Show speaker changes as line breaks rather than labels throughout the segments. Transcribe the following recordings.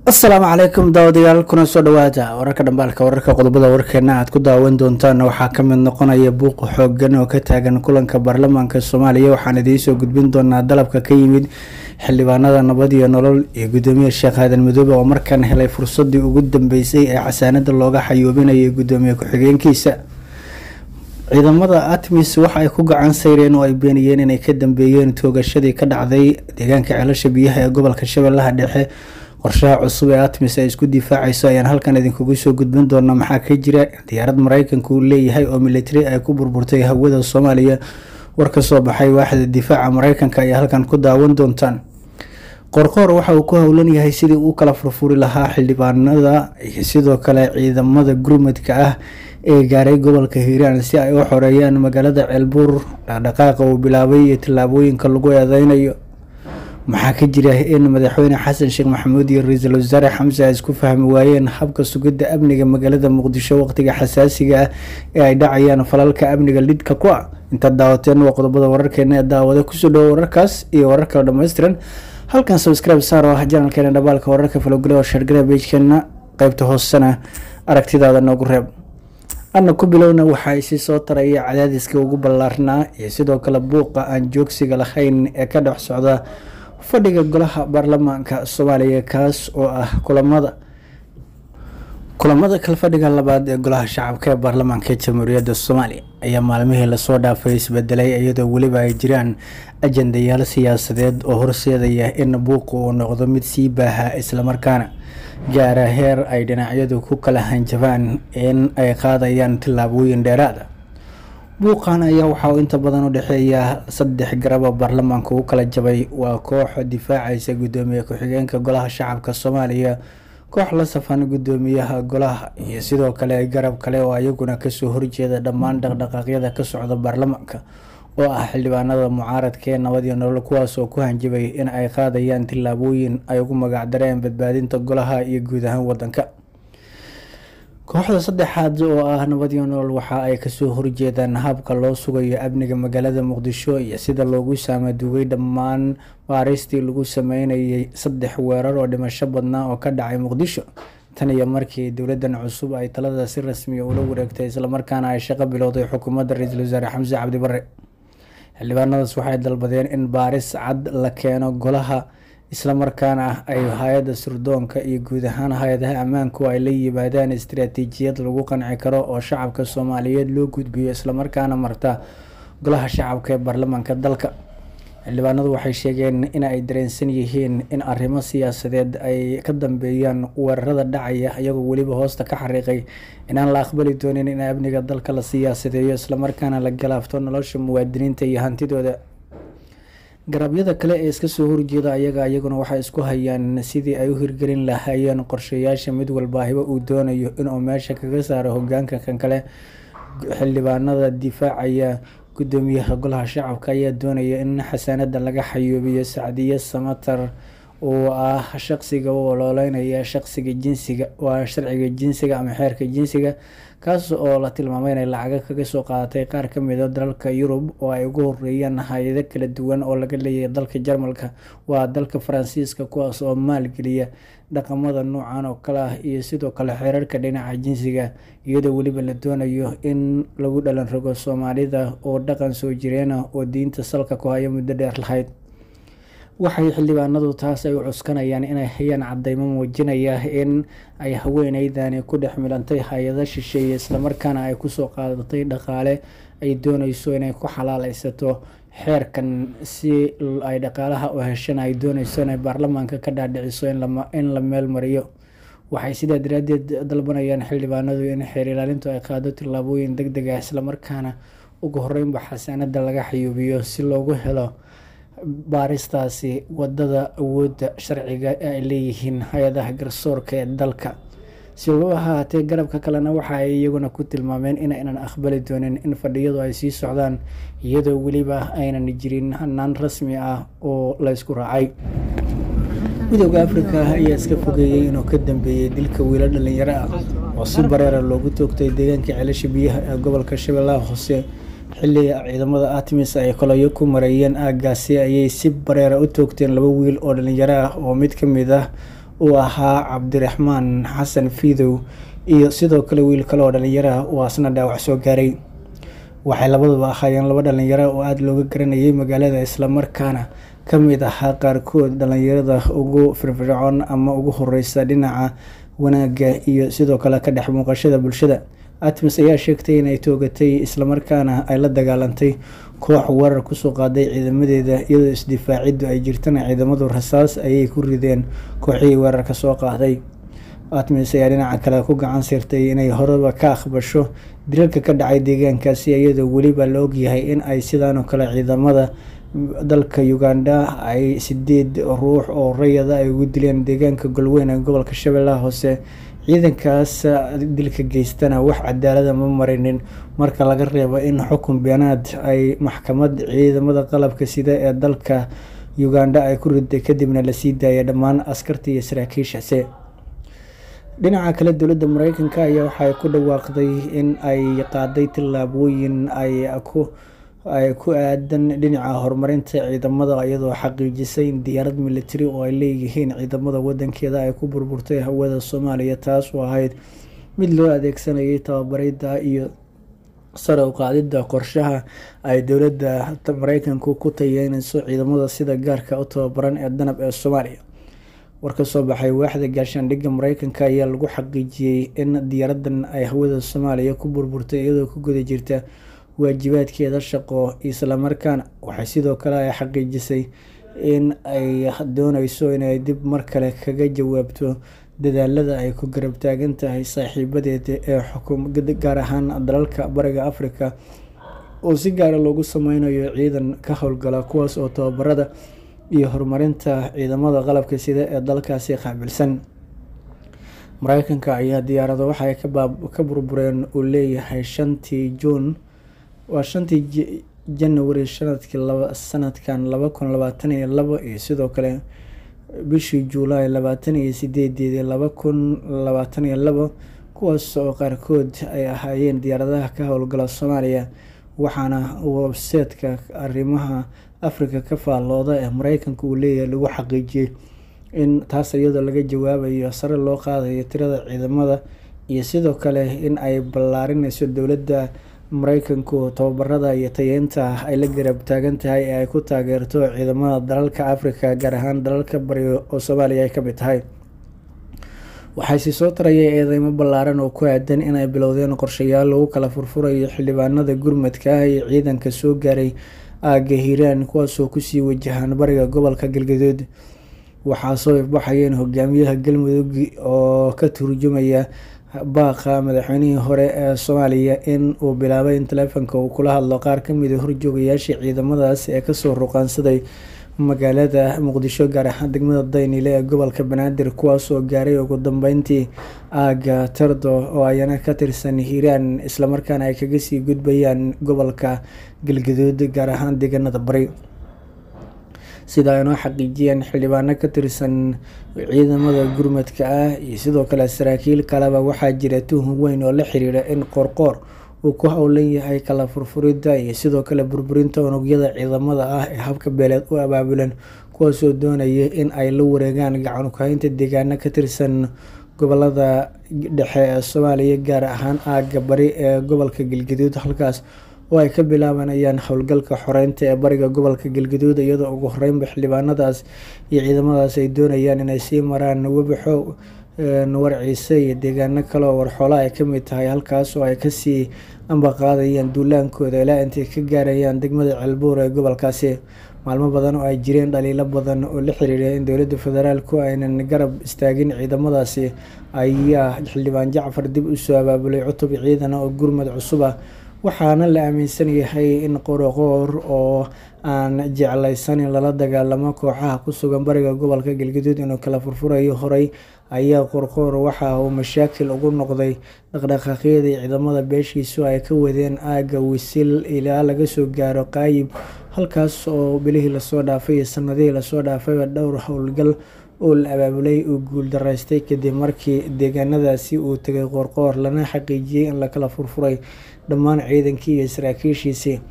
asalaamu calaykum daawadayaal kuna soo dhawaada wararka dhambaalka wararka qodobada warkeena aad ku daawan doontaan waxaa kamid noqonaya buuq xoogan oo ka taagan kulanka baarlamaanka soomaaliya waxaan idiinsoo gudbin doonaa dalabka ka yimid xildhibaanada nabad iyo nolol iyo gudoomiye sheekh aadan madoobe oo markaan helay fursadii ugu dambeysay ee xasaanada looga xayuubinayay gudoomiye ku-xigeenkiisa ciidamada atmis waxa ay ku gacan sayreen oo ay beeniyeen inay ka dambeeyeen toogashadii ka dhacday deegaanka ceelasha biyaha ee gobolka shabeellaha dhexe qorshaha cusub ee atmis ay isku difaacayso ayaan halkan idinkugu soo gudbin doonaa maxaa ka jira diyaarad mareykanka uu leeyahay oo militari ay ku burburtay hawada soomaaliya war ka soo baxay waaxda difaaca mareykanka ayaa halkan ku daawan doontaan qorqoor waxa uu ku howlan yahay sidii uu kala furfuri lahaa xildhibaanada iyo sidoo kale ciidamada gurmadka ah ee gaaray gobolka hiiraan si ay u xoreeyaan magaalada ceelbuur dhaqdhaqaaqa uu bilaabay iyo tallaabooyinka lagu eedeynayo maxaa ka jira in madaxweyne xasan sheekh maxamuud iyo ra-iisul wasaare xamse ay isku fahmi waayeen habka sugidda amniga magaalada muqdisho waqtiga xasaasiga ah ee ay dhacayaan falalka amniga lidka ku ah intaad daawateen waa qodobada wararkeena ee daawada kusoo dhawo wararkaas iyo warar kale dhammaystiran halkan subscribe saar oo ah janalkeena dhabaalka wararka falogale oo shargara beijkeena qeybta hoosena aragtidaada noogu reeb anna ku bilowna waxa ay si soo taraya cadaadiska ugu ballaarnaa iyo sidoo kale buuqa aan joogsiga lahayn ee ka dhex socda fadhiga golaha baarlamaanka soomaaliya kaas oo ah kulamada kulamada kalfadhiga labaad ee golaha shacabka ee baarlamaanka jamhuuriyadda soomaaliya ayaa maalmihii lasoo dhaafay isbedelay iyadoo weliba ay jiraan ajandayaal siyaasadeed oo horseedaya in buuqa uu noqdo mid sii baaha islamarkaana gaara heer ay dhinacyadu ku kala hanjabaan in ay qaadayaan tillaabooyin dheeraada buuqan ayaa waxa uu inta badan u dhexeeya saddex garaba baarlamaanka u kala jabay waa koox difaacaysa gudoomiye ku-xigeenka golaha shacabka soomaaliya koox la safan gudoomiyaha golaha iyo sidoo kale garab kale oo ayaguna kasoo horjeeda dhammaan dhaqdhaqaaqyada ka socda baarlamaanka oo ah xildhibaanada mucaaradka ee nabad iyo nolol kuwaas oo ku hanjabay in ay qaadayaan tillaabooyin ay ugu magacdareen badbaadinta golaha iyo guud ahaan wadanka kooxda saddexaad oo ah nabad iyo nolol waxa ay kasoo horjeedaan habka loo sugayo amniga magaalada muqdisho iyo sida loogu saamaduugay dhammaan baaristii lagu sameynayay saddex weerar oo dhimasho badnaa oo ka dhacay muqdisho tan iyo markii dowladan cusub ay talada si rasmiya ula wareegtay islamarkaana ay shaqo bilowday xukuumadda ra-iisul wasaare xamse cabdi bare xildhibaanadaas waxay dalbadeen in baaris cad la keeno golaha islamarkaana ay hay-adda surdoonka iyo guud ahaan hay-adaha ammaanku ay la yimaadaan istaraatiijiyad lagu qanci karo oo shacabka soomaaliyeed loo gudbiyo islamarkaana marta golaha shacabka ee baarlamaanka dalka xildhibaanadu waxay sheegeen in ay dareensan yihiin in arrimo siyaasadeed ay ka dambeeyaan weerarada dhacaya iyagoo weliba hoosta ka xariiqay inaan la aqbali doonin in amniga dalka la siyaasadeeyo islamarkaana la galaafto nolosha muwaadiniinta iyo hantidooda garabyada kale ee iska soo horjeeda ayaga iyaguna waxay isku hayaan sidii ay u hirgelin lahaayeen qorshayaasha mid walbaahiba uu doonayo inuu meesha kaga saaro hogaanka kan kale xildhibaanada difaacaya gudoomiyaha golaha shacabka ayaa doonaya in xasaanada laga xayuubiyo sacdiye samatar oo ah shaqsiga u ololeynaya shaqsiga jinsiga waa sharciga jinsiga ama xeerka jinsiga kaas oo la tilmaamay inay lacaga kaga soo qaadatay qaar ka mid a dalalka yurub oo ay ugu horeeyaan hay-ado kala duwan oo laga leeyahay dalka jarmalka waa dalka faransiiska kuwaas oo maalgeliya dhaqamada noocan oo kale ah iyo sidoo kale xeerarka dhinaca jinsiga iyadoo weliba la doonayo in lagu dhalan rogo soomaalida oo dhaqan soo jireena oo diinta salka ku haya muddo dheer lahayd waxay xildhibaanadu taas ay u cuskanayaan inay hayaan cadeymo muujinaya in ay haweeneydani ku dhex milantay hay-ado shisheeye islamarkaana ay kusoo qaadatay dhaqaale ay dooneyso inay ku xalaaleysato xeerkan si ay dhaqaalaha u heshana ay dooneyso inay baarlamaanka ka dhaadhiciso in la meel mariyo waxay sidaa daraadeed dalbanayaan xildhibaanadu in xeer ilaalintu ay qaado tillaabooyin deg deg ah islamarkaana ugu horeynba xasaanada laga xayuubiyo si loogu helo baaristaasi wadada awoodda sharciga ee ay leeyihiin hay-adaha garsoorka ee dalka si loo ahaatee garabka kalena waxa ay iyaguna ku tilmaameen inaynan aqbali doonin in fadhiyadu ay sii socdaan iyadoo weliba aynan jirin hanaan rasmi ah oo la ysku raacay midooda afrika ayaa iska fogeeyey inuu ka dambeeyey dilka wiilo dhalinyaro ah oo si bareera loogu toogtay deegaanka ceelasha biyaha ee gobolka shabeellaha hoose xilli ciidamada atmis ay kolayo ku mareeyeen aagaasi ayay si bareera u toogteen laba wiil oo dhalinyaro ah oo mid ka mid ah uu ahaa cabdiraxmaan xasan fiidow iyo sidoo kale wiil kale oo dhalinyara uu asna dhaawac soo gaaray waxay labaduba ahaayeen laba dhalinyaro oo aada looga garanayay magaalada islamarkaana ka mid ahaa qaarkood dhalinyarada ugu firfircoon ama ugu horeysa dhinaca wanaagga iyo sidoo kale ka dhex muuqashada bulshada atmis ayaa sheegtay inay toogatay islamarkaana ay la dagaalantay koox weerar kusoo qaaday ciidamadeeda iyadoo isdifaaciddu ay jirtana ciidamadu rasaas ayay ku rideen kooxihii weerarka soo qaaday atmis ayaa dhinaca kale ku gacan sirtay inay horeba ka aqbasho dilalka ka dhacay deegaankaasi iyadoo weliba la ogyahay in ay sidaanoo kale ciidamada dalka uganda ay sideed ruux oo rayada ay ugu dileen deegaanka golweyn ee gobolka shabeellaha hoose ciidankaas dilka geystana wax cadaalada ma marinin marka laga reebo in xukun beenaad ay maxkamad ciidamada qalabka sida ee dalka uganda ay ku riday kadibna lasii daayay dhammaan askarta iyo saraakiishaasi dhinaca kale dowladda mareykanka ayaa waxay ku dhawaaqday in ay qaaday tillaabooyin ay ku ay ku aadan dhinaca horumarinta ciidamada iyadoo xaqiijisay in diyaarad militari oo ay leeyihiin ciidamada wadankeeda ay ku burburtay hawada soomaaliya taas oo ahayd mid loo adeegsanayay tababarida iyo sare u qaadida qorshaha ay dowladda mareykanku ku tayeyneyso ciidamada sida gaarka u tababaran ee danab ee soomaaliya war ka soo baxay waaxda gaashaandhigga mareykanka ayaa lagu xaqiijiyey in diyaaradan ay hawada soomaaliya ku burburtay iyadoo ku guda jirta waajibaadkeeda shaqo islamarkaana waxay sidoo kale ay xaqiijisay in ay dooneyso inay dib mar kale kaga jawaabto dadaalada ay ku garab taagan tahay saaxiibadeeda ee xukum gaar ahaan dalalka bariga africa oo si gaara loogu sameynayo ciidan ka howlgala kuwaas oo tababarada iyo horumarinta ciidamada qalabka sida ee dalkaasi qaabilsan mareykanka ayaa diyaarado waxay ka burbureen uu leeyahay shantii juun waa shantii janawari sanadkii sanadkan laba kun labaatan iyo labo iyo sidoo kale bishii juulaay labaatan iyo sideedeedii laba kun labaatan iyo labo kuwaas oo qaarkood ay ahaayeen diyaaradaha ka howlgala soomaaliya waxaana webseedka arrimaha africa ka faallooda ee mareykanka uu leeyahay lagu xaqiijiyey in taas iyadoo laga jawaabayo sare loo qaadayo tirada ciidamada iyo sidoo kale in ay ballaarineyso dowladda mareykanku tababarada iyo tayeynta ay la garab taagan tahay ee ay ku taageerto ciidamada dalalka africa gaar ahaan dalalka bari oo soomaaliya ay ka mid tahay waxaa sii soo tarayay eedeymo ballaaran oo ku aadan inay bilowdeen qorshayaal lagu kala furfurayo xildhibaanada gurmadka ah iyo ciidanka soo gaaray aagga hiiraan kuwaasoo kusii wajahaan bariga gobolka galgaduud waxaa soo ifbaxayeen hogaamiyaha galmudug oo ka turjumaya baaqa madaxweynihii hore ee soomaaliya in uu bilaabay in taleefonka uu kula hadlo qaar kamid a horjoogayaashii ciidamadaas ee kasoo ruqaansaday magaalada muqdisho gaar ahaan degmada daynile ee gobolka banaadir kuwaas oo gaaray ugu dambeyntii aaga tardo oo ayana ka tirsan hiiraan islamarkaana ay kaga sii gudbayaan gobolka galgaduud gaar ahaan deegaanada bari sida ay noo xaqiijiyeen xildhibaano ka tirsan ciidamada gurmadka ah iyo sidoo kale saraakiil kaleba waxaa jira tuhun weyn oo la xiriira in qoorqoor uu ku howlan yahay kala furfuridda iyo sidoo kale burburinta unugyada ciidamada ah ee habka beeleed u abaabulan kuwaasoo doonaya in ay la wareegaan gacan kuhaynta deegaano ka tirsan gobolada dhexe ee soomaaliya gaar ahaan aagga bari ee gobolka galgaduud halkaas oo ay ka bilaabanayaan howlgalka xoreynta ee bariga gobolka galgaduud iyadoo ugu horeynba xildhibaanadaas iyo ciidamadaas ay doonayaan inay sii maraan webixo warciise iyo deegaano kale oo warxoola ay kamid tahay halkaas oo ay kasii ambaqaadayaan duulaankooda ilaa intay ka gaarayaan degmada ceelbuur ee gobolkaasi maalmo badan oo ay jireen dhaliilo badan oo la xiriira in dowladda federaalku aynan garab istaagin ciidamadaasi ayaa xildhibaan jacfar dib usoo abaabulay cutub ciidan oo gurmad cusub ah waxaana la aaminsan yahay in qoroqoor oo aan jeclaysan in lala dagaalamo kooxaha ku sugan bariga gobolka galgaduud inuu kala furfurayo horey ayaa qorqoor waxa uu mashaakil ugu noqday dhaqdhaqaaqyadii ciidamada beeshiisu ay ka wadeen aagga wisil ilaa laga soo gaaro qaayib halkaas oo bilihii lasoo dhaafay iyo sanadihii lasoo dhaafayba dhowr howlgal oo la abaabulay uu guuldaraystay kadib markii deegaanadaasi uu tegay qoorqoor lana xaqiijiyey in lakala furfuray dhammaan ciidankii iyo saraakiishiisii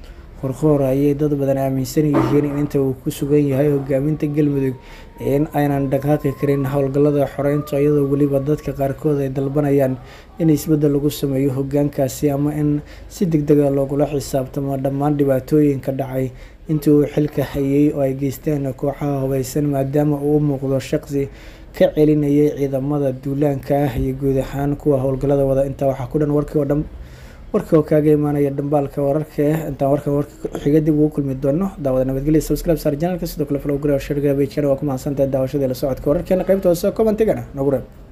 qorqoor ayay dad badan aaminsan yihiin in inta uu ku sugan yahay hogaaminta galmudug in aynan dhaqaaqi karin howlgallada xoreynta iyadoo weliba dadka qaarkood ay dalbanayaan in isbeddel lagu sameeyo hogaankaasi ama in si deg dega loogula xisaabtamo dhammaan dhibaatooyinka dhacay intii uu xilka hayay oo ay geysteen kooxaha hubeysan maadaama uu u muuqdo shaqsi ka celinayay ciidamada duulaanka ah iyo guud ahaan kuwa howlgallada wada intaa waxaa ku dhan warkii oo dhan warkii oo kaaga imaanaya dhambaalka wararka intaan warkan warka xiga dib ugu kulmi doono daawada nabadgelya subscribe saar janalka sidoo kale follow gare oo share gare page waa ku mahadsantahay daawashadii la socodka wararkeena qaybta hoose commentigana nagu reeb